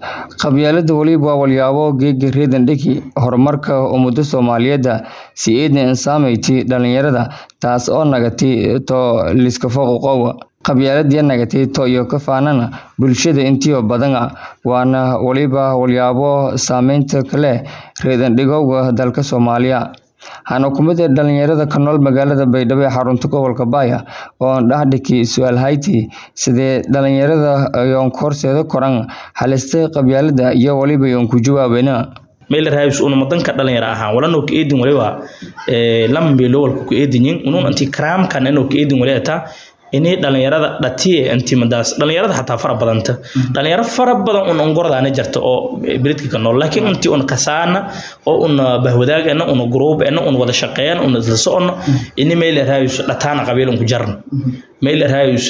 qabyaalada weliba waa walyaabo geega reedan dhigi horumarka ummada soomaaliyeed si eedna insaameyti dhalinyarada taas oo nagatay to liska foqoqow qabyaaladii nagatay to iyo ka faanana bulshada intiyo badan waana weliba walyaabo saameynta kale reedan dhigowga dalka soomaaliya hana kumida dhalinyarada ka nool magaalada baydhabo ee xarunta gobolka baaya oo dhaxdhiki su-aal hayti sidee dhalinyarada ayoon horseeda koran halistay qabyaalada iyo waliba yoon ku jawaabena meelarahays una madanka dhalinyaro ahaan walano ka eedin waliba lambeelo walka ku eedinyin unun anti karaamkan inuu ka eedin waliata inay dhalinyarada dhatiye antimadaas dhalinyarada xataa fara badanta dhalinyaro fara badan un ongordaana jirta oo beridka ka nool laakiin intii un kasaana oo un bahwadaagana un gruubena un wada shaqeeyana un isla socona ini meel raayus dhataana qabiil un ku jarna meel raayus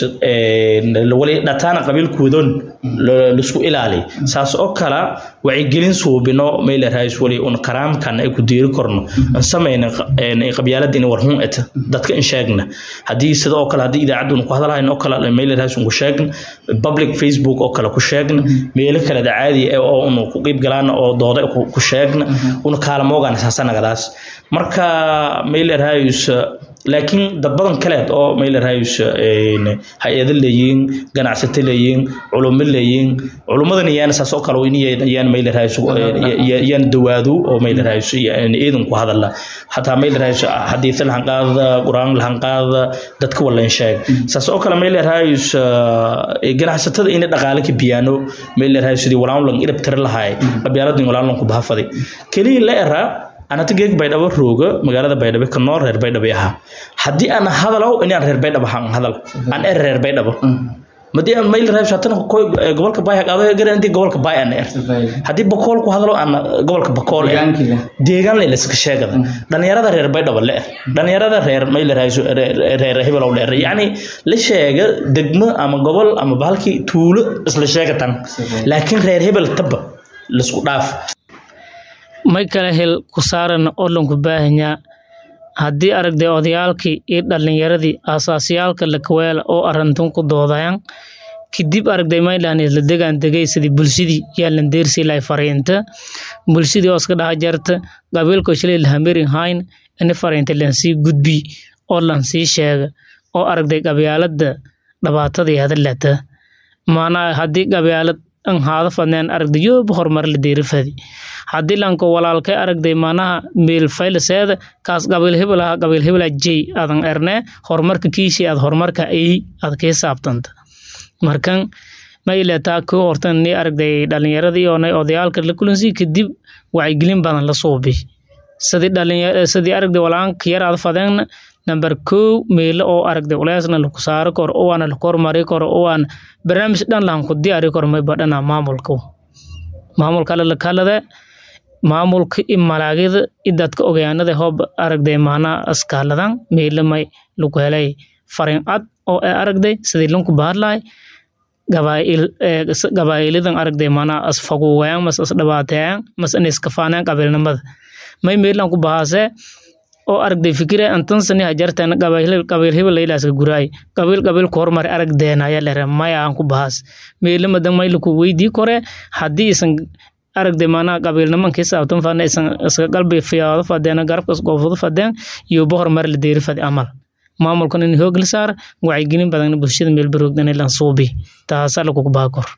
wali dhataana qabiilkoodan laisku ilaali saas oo kala wacyigelin suubino meel raayus wali un karaamkan ay ku diiri korno an samayna qabyaalada in warhun eta dadka in sheegna haddii sida oo kale haddii idaacadda ku hadalhayn oo kale meel raayus ku sheegna public facebook oo kale ku sheegna meelo kale caadi ah oo unu ku qeyb galaan oo dooda ku sheegna una kaalmoogan saasanagadaas marka meel raayus laakiin dad badan kaleed oo meel raayus hay-ado leeyihiin ganacsato leeyihiin culumo leeyihiin culumadan iyaan saas oo kale inayaan meel raayus yaan dawaado oo meel raayus iidan ku hadala hataa meel raayus xadiis lahan qaada quraan lahan qaada dadka walan sheeg saas oo kale meel raayus ganacsatada inay dhaqaale ka biyaano meel raayus sidii walaan lan irab tir lahaay qabyaaladin walaan lan ku bahafaday kaliya la eraa anata geeg baydhabo rooga magaalada baydhabo ka nool reer baydhabo ahaa haddii aan hadalow inaan reer baydhabo haan hadal aan er reer baydhabo madii aan mayl raayus hatana koy gobolka baay qaado garan intii gobolka baay aan er haddii bakool ku hadalo aan gobolka bakool er deegaan la iska sheegada dhalinyarada reer baydhabo le er dhalinyarada reer mayl raayus reer hebel le er yacni la sheega degmo ama gobol ama bahalkii tuulo isla sheegatan laakiin reer hebel taba laisku dhaaf may kala hel ku saaran oo lanku baahanyaa haddii aragday odayaalkii iyo dhalinyaradii aasaasiyaalka lakaweela oo arintun ku doodayaan kadib aragday maylan isla degaan degay sidii bulshadii yaa lan deersi lay fariinta bulshadii oo iska dhaha jarta qabiilko shalay lahamerin hayn ini fariinta lansii gudbi oo lansii sheega oo aragday qabyaalada dhabaatadii hadalata maanaa haddii qabyaalad an haada fadneen aragday yooba horumar la deerifadi haddii lanko walaalkay aragday manaha meel faylaseeda kaas qabiil hebel aha qabiil hebela jey adan erne horumarka kiishii aad horumarka ay aad kii saabtanta markan ma ileetaa kuu hortan ni aragday dhalinyaradii oonay odayaalka la kulansi kadib wacyigelin badan la suubi sidii dhalinyar sidii aragday walaanka yar aad fadeen number kow meelo oo aragday culeysna laku saari karo owaana laku hormari karo owaana barnaamij dhan lahan ku diyaari karo mayba dhana maamulka maamulka lalakalade maamulka i malaagida i dadka ogaanada hoob aragday maanaa askaaladan meelamay lagu helay farin cad oo ay aragday sidii lanku bahadlahay gabaayilidan aragday maanaa asfaguwayaan mas asdhabaateeyaan mas aniskafaanaan qabiilnimada may meelan ku bahaasee oo aragday fikire antansani hajarteen qabiil hebel ilaaska guraay qabiil qabiil ku hormar aragdeen ayaa lere maya aan ku bahaas meelamadan may laku weydii kore haddii isan aragday maanaa qabiilnimankii saabtan fadna isan iska qalbi fiyaado fadeen garabka isgoofado fadeen iyo bohor mar la deeri fadi amal maamulkan in hoog la saar wacyigelin badan bulshada meel baroogdan ilan suubi taasaa lagugu baakor